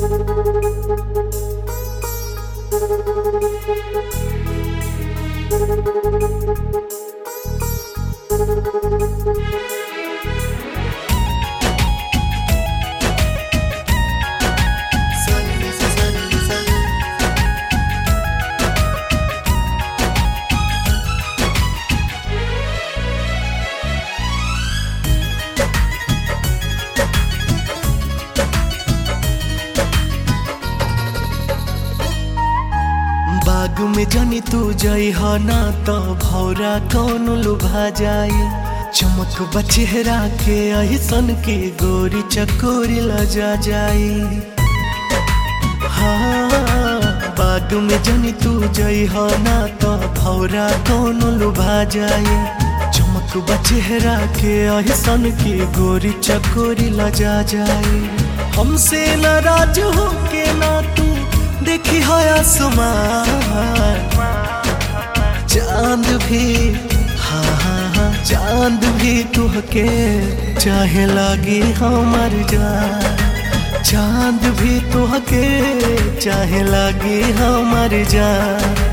बाग में जानी तू जई हो ना तो भौरा कौन लुभा जाई चमक बचेहरा के अहिसन के गोरी चकोरी लजा जाई हाँ बाग में जानी तू जई हो ना तो भौरा कौन लुभा जाई चमक बचेहरा के अहिसन के गोरी चकोरी लजा जाई हमसे नाराज हो के ना तू देखी है आसमान चांद भी हाँ हाँ हाँ चांद भी तुहके चाहे लागी हमार जान चांद भी तुहके चाहे लागी हमार जान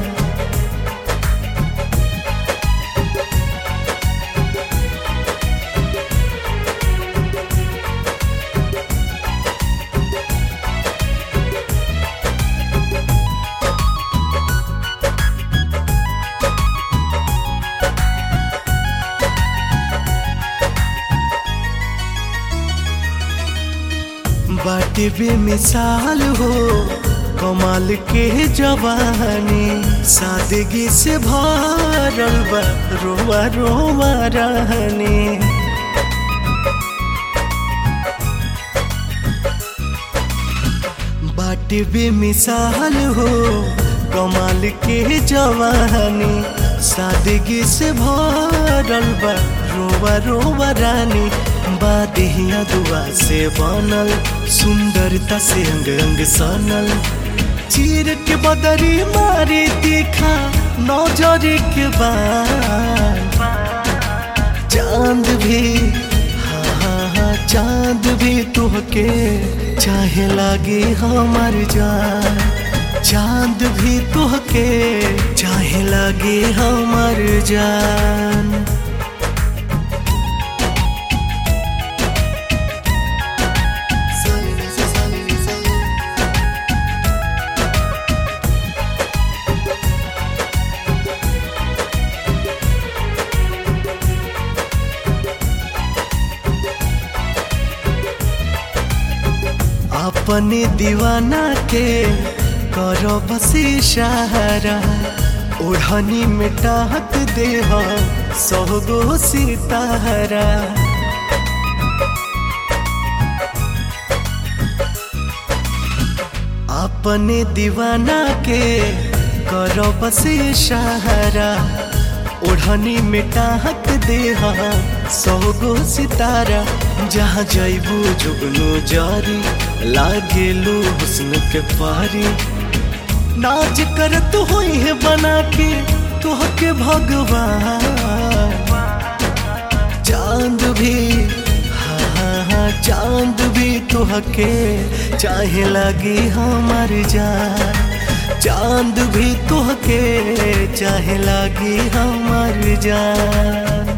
बाटे बेमिसाल हो कमाल के जवानी सादगी से भरल बा रोवा रोवा रहनी बाटे बेमिसाल हो कमाल के जवानी सादगी से भरल बा रोवा रोवा रानी बादिया दुआ से बनल सुंदरता से अंग अंग सनल चीर के बदरी मारी तीखा नौजर के बाद चांद भी हाँ हाँ हाँ चांद भी तुहके चाहे लागे हमार जान चांद भी तुहके चाहे लागे हमार जान अपने दीवाना के करो बसी सहारा ओढ़नी में टाहक दे सौगो सितारा अपने दीवाना के करो बसी सहारा ओढ़नी में टाहक दे सौगो सितारा जहाँ जैबू जुगनू जारी लागेलू हुस्न के पारी नाच कर तू हुई है बना के तुह के भगवान चांद भी हाँ हाँ हाँ चांद भी तुह के चाहे लगी हमार जान चांद भी तुह के चाहे लगी हमार जान